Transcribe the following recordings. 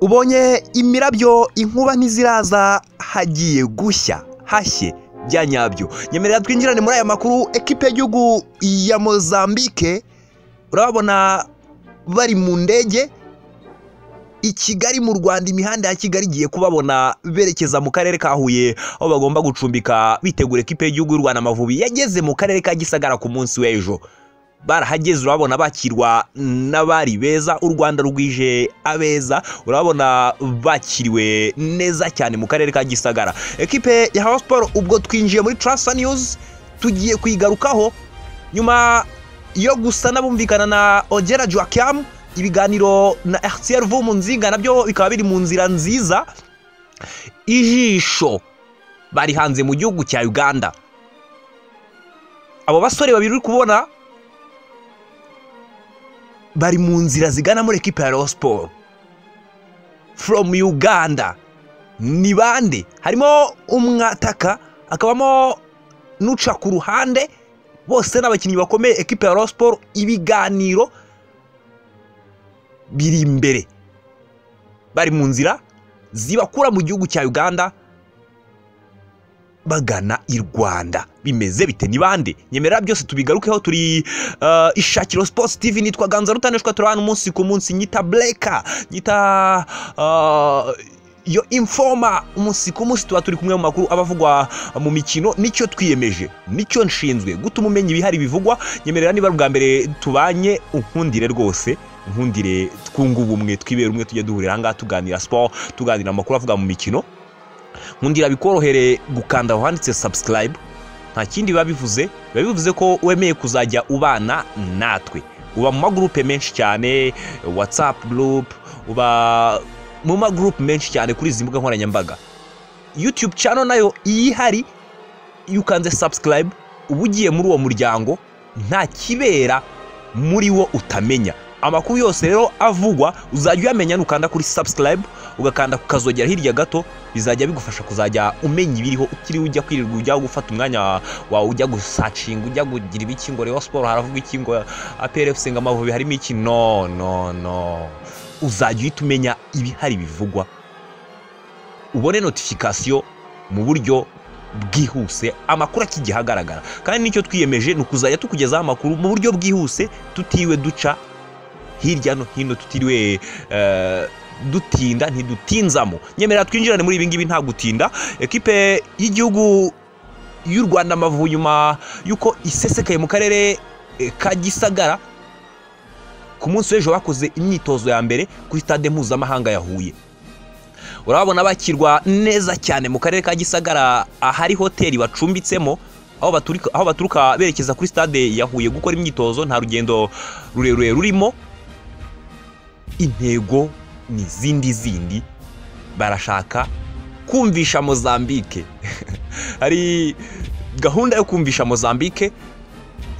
ubonye imirabyo inkuba ntiziraza hagiye gushya hashye bya nyabyo nyemerera twinjirane muri aya makuru ekipe y'igihugu ya mozambique urababona bari mu ndege i kigali mu rwanda imihanda ya kigali igiye kubabona berekeza mu karere ka huye aho bagomba gucumbika bitegura ekipe y'igihugu y'u rwanda amavubi yageze mu karere ka gisagara ku munsi w'ejo barahageze urabona bakirwa n'abari beza u rwanda rwije abeza urabona bakiriwe neza cyane mu karere ka gisagara ekipe ya hawa siporo ubwo twinjiye muri tarasa niyuzi tugiye kuyigarukaho nyuma yo gusa n'abumvikana na ogera joakiyamu ibiganiro na RCR vu mu nzinga nabyo bikaba biri mu nzira nziza ijisho bari hanze mu gihugu cya uganda abo basore babiri uri kubona bari mu nzira zigana muri ekipa ya Rayon Sport from uganda ni bande harimo umwataka akabamo n'uca ku ruhande bose n'abakinnyi bakomeye ekipa ya Rayon Sport ibiganiro biri imbere bari mu nzira zibakura mu gihugu cya uganda bagana i rwanda bimeze bite ni bande nyemerera byose tubigarukeho turi ishakiro sports tv nitwa ganza rutanishwa turi hano umunsi ku munsi nyita bureka nyita yo infoma umunsi ku munsi tuba turi kumwe mu makuru aba avugwa mu mikino nicyo twiyemeje nicyo nshinzwe gutuma umenya ibihari bivugwa nyemerera niba bwa mbere tubanye unkundire rwose nkundire twunga ubumwe twibera umwe tujya duhurira ahangaha tuganira siporo tuganira amakuru avuga mu mikino nkundira bikorohere gukanda aho handitse sabusikarayibu nta kindi biba bivuze biba bivuze ko wemeye kuzajya ubana natwe uba mu magurupe menshi cyane watsapu gurupe uba mu magurupe menshi cyane kuri izi mbuga nkoranyambaga yutube cano nayo iyo ihari iyo ukanze sabusikarayibu uba ugiye muri uwo muryango nta kibera muri wo utamenya amakuru yose rero avugwa uzajya uyamenya nukanda kuri sabusikarayibu ugakanda ukazogera hirya gato bizajya bigufasha kuzajya umenya ibiriho utiriwe ujya kwirirwa ujya gufata umwanya wawe ujya gusacinga ujya kugira ibiki ngo rero siporo haravuga iki ngo aperefuse ngo amavubi harimo iki no no no uzajya uhita umenya ibihari bivugwa ubone notifikasiyo mu buryo bwihuse amakuru akigiye ahagaragara kandi nicyo twiyemeje ni ukuzajya tukugezaho amakuru mu buryo bwihuse tutiwe duca hirya no hino tutiriwe dutinda ntidutinzamo nyemerera twinjirane muri ibi ngibi nta gutinda ekipe y'igihugu y'u rwanda amavubi nyuma y'uko isesekaye mu karere ka gisagara ku munsi w'ejo bakoze imyitozo ya mbere kuri stade mpuzamahanga ya huye urabona bakirwa neza cyane mu karere ka gisagara ahari hoteli bacumbitsemo aho baturuka berekeza kuri stade ya huye gukora imyitozo nta rugendo rurerure rurimo intego ni izindi zindi barashaka kumvisha mozambike hari gahunda yo kumvisha mozambike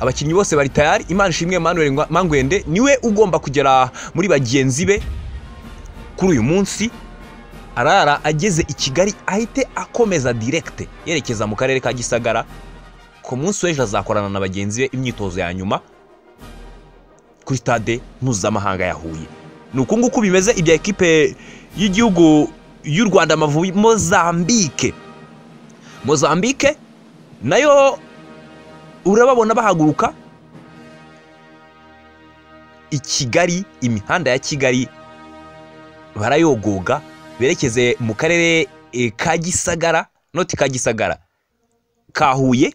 abakinnyi bose bari tayari imana ishimwe manuel mangwende niwe ugomba kugera muri bagenzi be kuri uyu munsi arara ageze i kigali ahite akomeza direkite yerekeza mu karere ka gisagara ku munsi w'ejo azakorana na bagenzi be imyitozo ya nyuma kuri stade mpuzamahanga ya huye ni uku nguku bimeze ibya ekipe y'igihugu y'u rwanda amavubi mozambike mozambike nayo urababona bahaguruka i kigali imihanda ya kigali barayogoga berekeze mu karere ka gisagara noti ka gisagara ka huye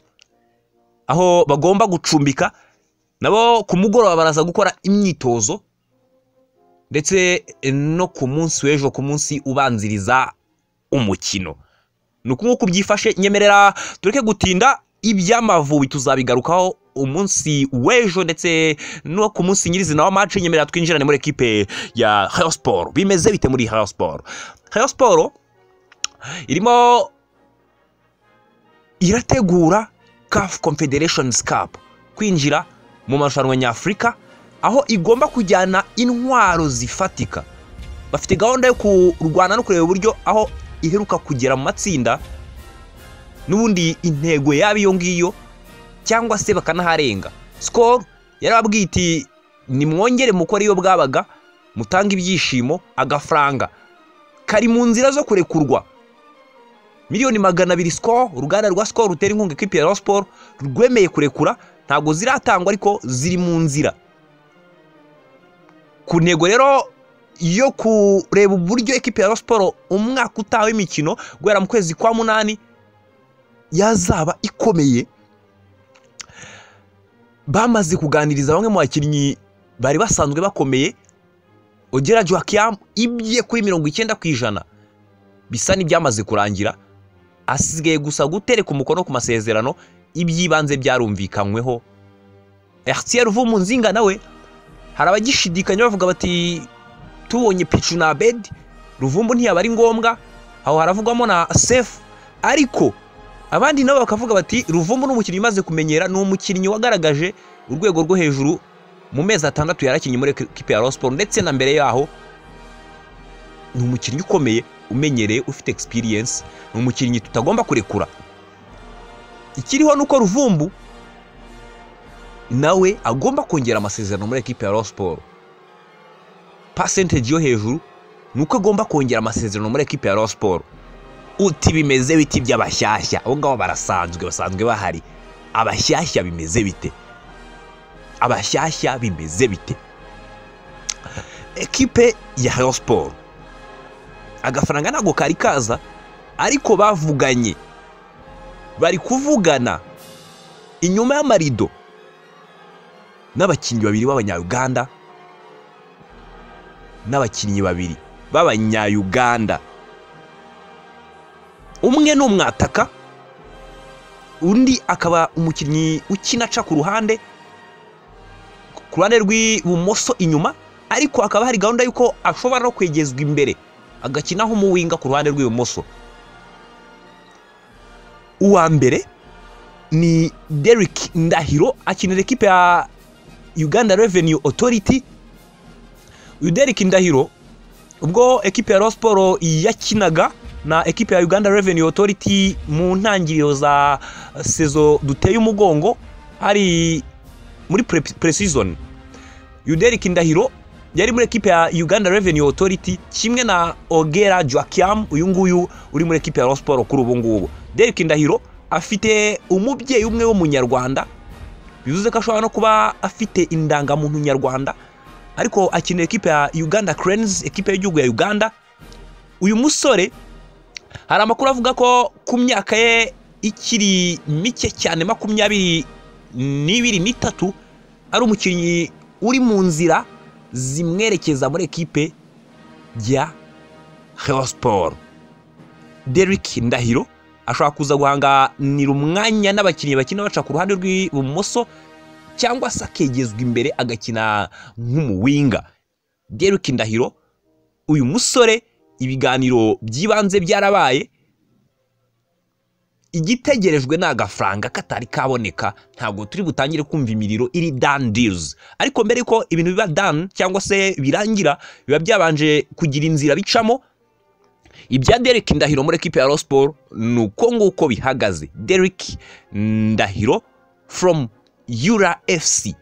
aho bagomba gucumbika nabo ku mugoroba baraza gukora imyitozo ndetse no ku munsi w'ejo ku munsi ubanziriza umukino ni uku nguku byifashe nyemerera tureke gutinda iby'amavubi tuzabigarukaho umunsi w'ejo ndetse no ku munsi nyirizina wa maci nyemerera twinjirane muri ekipe ya hayo siporo bimeze bite muri hayo siporo hayo siporo irimo irategura kafu confederations cup kwinjira mu marushanwa nyafurika aho igomba kujyana intwaro zifatika bafite gahunda yo kurwana no kureba uburyo aho iheruka kugera mu matsinda n'ubundi intego yaba iyo ngiyo cyangwa se bakanaharenga sikoro yarababwiye iti nimwongere mukore iyo bwabaga mutanga ibyishimo agafaranga kari mu nzira zo kurekurwa miliyoni magana abiri sikoro uruganda rwa sikoro rutera inkunga ikipe ya Rayon siporo rwemeye kurekura ntabwo ziratangwa ariko ziri mu nzira ku ntego rero yo kureba uburyo ekipe ya Rayon siporo umwaka utaha w'imikino guhera mu kwezi kwa munani yazaba ikomeye bamaze kuganiriza bamwe mu bakinnyi bari basanzwe bakomeye ogera joakiyamu ibye kuri mirongo icyenda ku ijana bisa n'ibyamaze kurangira asigaye gusa gutereka umukono ku masezerano iby'ibanze byarumvikanyweho eritiyeri uvuye mu nzinga nawe hari abagishidikanya bavuga bati tubonye picu na bedi ruvumbu ntiyaba ari ngombwa aho haravugwamo na sefu ariko abandi nabo bakavuga bati ruvumbu ni umukinnyi umaze kumenyera ni umukinnyi wagaragaje urwego rwo hejuru mu mezi atandatu yarakinnye muri ekipi ya siporo ndetse na mbere yaho ni umukinnyi ukomeye umenyereye ufite egisipiriyensi ni umukinnyi tutagomba kurekura ikiriho ni uko ruvumbu nawe agomba kongera amasezerano muri ekipi ya siporo pasenteji yo hejuru ni uko agomba kongera amasezerano muri ekipi ya siporo uti bimeze biti by'abashyashya abo ngabo barasanzwe basanzwe bahari abashyashya bimeze bite abashyashya bimeze bite ekipe ya Rayon siporo agafaranga ntabwo kari kaza ariko bavuganye bari kuvugana inyuma y'amarido n'abakinnyi babiri b'abanyayuganda n'abakinnyi babiri b'abanyayuganda umwe ni umwataka undi akaba umukinnyi ukina aca ku ruhande ku ruhande rw'ibumoso inyuma ariko hakaba hari gahunda y'uko ashobora no kwegezwa imbere agakinaho umuwinga ku ruhande rw'ibumoso uwa mbere ni derek ndahiro akinira ekipe ya uganda revenue authority uyu derek ndahiro ubwo ekipe ya siporo yakinaga na ekipe ya uganda revenue authority mu ntangiriro za sezo duteye umugongo hari muri pre-season yuderik ndahiro yari muri ekipe ya uganda revenue authority kimwe na ogera joakiam uyu nguyu uri muri ekipe ya siporo kuri ubu ngubu derek ndahiro afite umubyeyi umwe w'umunyarwanda bivuze ko ashobora no kuba afite indangamuntu nyarwanda ariko akinira ekipe ya uganda cranes ekipe y'igihugu ya uganda uyu musore hari amakuru avuga ko ku myaka ye ikiri mike cyane makumyabiri n'ibiri n'itatu ari umukinnyi uri mu nzira zimwerekeza muri ekipe ya siporo derek ndahiro ashobora kuza guhanganira umwanya n'abakinnyi bakina baca ku ruhande rw'ibumoso cyangwa se akegezwa imbere agakina nk'umuwinga derek ndahiro uyu musore ibiganiro by'ibanze byarabaye igitegerejwe ni agafaranga katari kaboneka ntabwo turi butangire kumva imiriro iri dani dirizi ariko mbere yuko ibintu biba dani cyangwa se birangira biba byabanje kugira inzira bicamo ibya derek ndahiro muri ekipi ya siporo ni uko nguko bihagaze derek ndahiro foromu yura efuse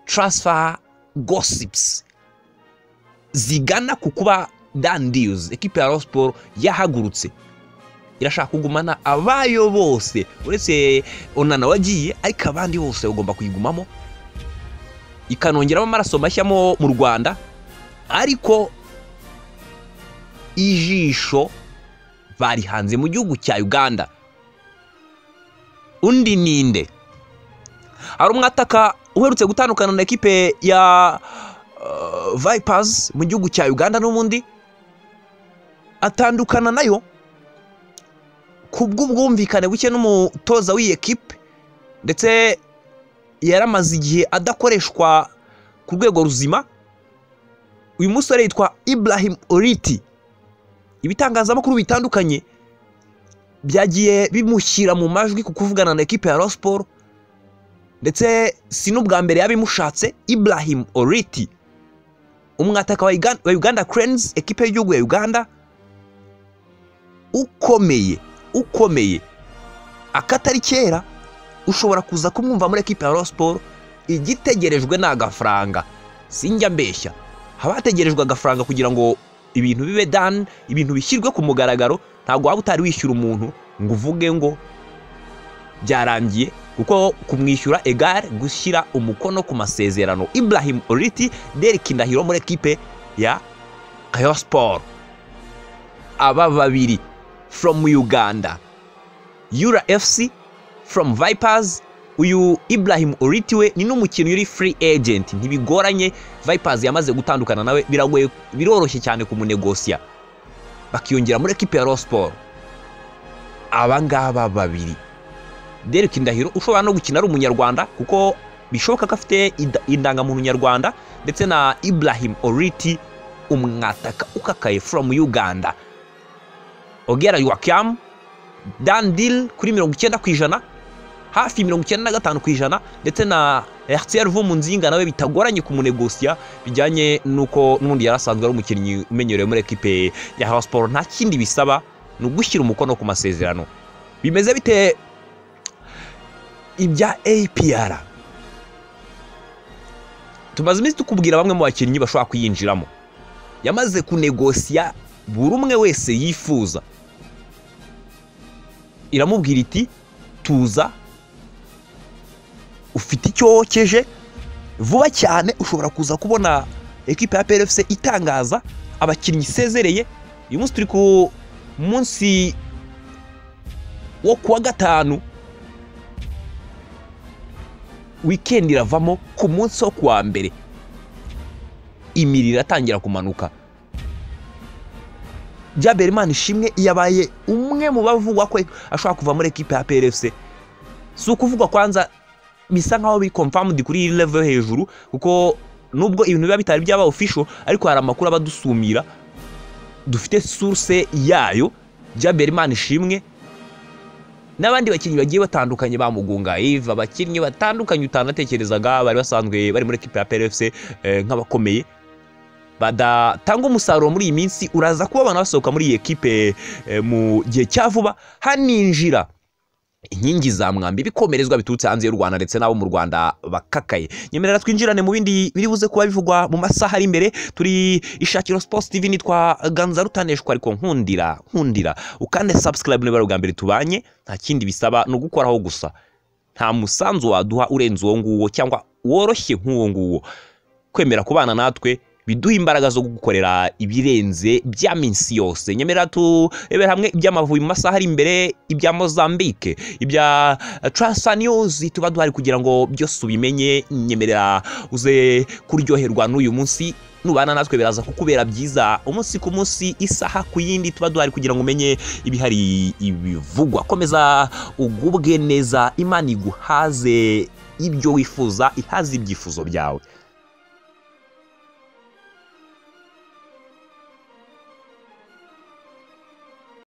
taransifa gosipusi zigana ku kuba dan diyuzi ekipi ya siporo yahagurutse irashaka kugumana abayo bose uretse onana wagiye ariko abandi bose bagomba kuyigumamo ikanongeramo amaraso mashya mu rwanda ariko ijisho barihanze mu gihugu cya uganda undi ninde hari umwataka uherutse gutandukana na ekipe ya vayipazi mu gihugu cya uganda n'ubundi atandukana nayo ku bw'ubwumvikane buke n'umutoza w'iyi ekipe ndetse yaramaze igihe adakoreshwa ku rwego ruzima uyu musore yitwa Ibrahim oriti ibitangazamakuru bitandukanye byagiye bimushyira mu majwi ku kuvugana na ekipe ya rasiporo ndetse si n'ubwa mbere yabimushatse Ibrahim oriti umwataka wa uganda kerenzi ekipe y'igihugu ya uganda ukomeye ukomeye akatari kera ushobora kuza kumwumva muri ekipe ya siporo igitegerejwe ni agafaranga sinjya mbeshya haba hategerejwe agafaranga kugira ngo ibintu bibe dani ibintu bishyirwe ku mugaragaro ntabwo waba utari wishyura umuntu ngo uvuge ngo byarangiye kuko kumwishyura egare gushyira umukono ku masezerano Ibrahim oriti Derek Ndahiro muri ekipe ya Ayo Sport aba babiri from Uganda Yura FC from Vipers uyu Ibrahim Oriti we ni n'umukinnyi uri free agent ntibigoranye Vipers yamaze gutandukana nawe biragoye biroroshye cyane kumunegosiya bakiyongera muri ekipe ya Rayon Sport aba ngaba babiri Derek Ndahiro ushobora no gukina ari umunyarwanda kuko bishoboka ko afite inda- indangamuntu nyarwanda ndetse na Ibrahim Oriti umwataka ukakaye from Uganda Ogera Joachim Dan Deal kuri mirongo icyenda ku ijana hafi mirongo icyenda na gatanu ku ijana ndetse na RCR Vumunzinga nawe bitagoranye kumunegosiya bijyanye n'uko n'ubundi yari asanzwe ari umukinnyi umenyerewe muri ekipe ya Rayon Sport nta kindi bisaba ni ugushyira umukono ku masezerano bimeze bite ibya APR tumaze iminsi tukubwira bamwe mu bakinnyi bashobora kuyinjiramo yamaze kunegosiya buri umwe wese yifuza iramubwira iti tuza ufite icyo wokeje vuba cyane ushobora kuza kubona ekipa ya PRFC itangaza abakinnyi isezereye uyu munsi turi ku munsi wo kuwa gatanu wikendi iravamo ku munsi wo kuwa mbere imiriro iratangira kumanuka Imana ishimwe yabaye umwe mu bavugwa ko ashobora kuva muri ekipa ya PRFC si ukuvugwa kwanza bisa nkaho biri confirmed kuri iyi level yo hejuru kuko nubwo ibintu biba bitari byaba official ariko hari amakuru aba adusumira dufite source yayo Imana ishimwe n'abandi bakinnyi bagiye batandukanye bamugunga Yves abakinnyi batandukanye utanatekerezaga bari basanzwe bari muri ekipa ya PRFC eh, nk'abakomeye badatanga umusaruro muri iyi minsi uraza kuba abantu basohoka muri iyi ekipe eh, mu gihe cya vuba haninjira inkingi za mwambi bikomerezwa biturutse hanze y'u rwanda ndetse n'abo mu rwanda bakakaye nyemerera twinjirane mu bindi biri buze kuba bivugwa mu masaha ari imbere turi ishakiro sports tv nitwa ganza rutaneshwa ariko nkundira nkundira ukande subscribe niba ari ubwa mbere tubanye nta kindi bisaba ni ugukoraho gusa nta musanzu waduha urenze uwo nguwo cyangwa woroshye nk'uwo nguwo kwemera kubana natwe biduha imbaraga zo gukorera ibirenze bya minsi yose nyemera turebere hamwe iby'amavubi mu masaha ari imbere ibya mozambique ibya transfer news tuba duhari kugira ngo byose ubimenye nyemerera uze kuryoherwa n'uyu munsi nubana natwe biraza kukubera byiza umunsi ku munsi isaha ku yindi tuba duhari kugira ngo umenye ibihari ibivugwa komeza ugubwe neza imana iguhaze ibyo wifuza ihaze ibyifuzo byawe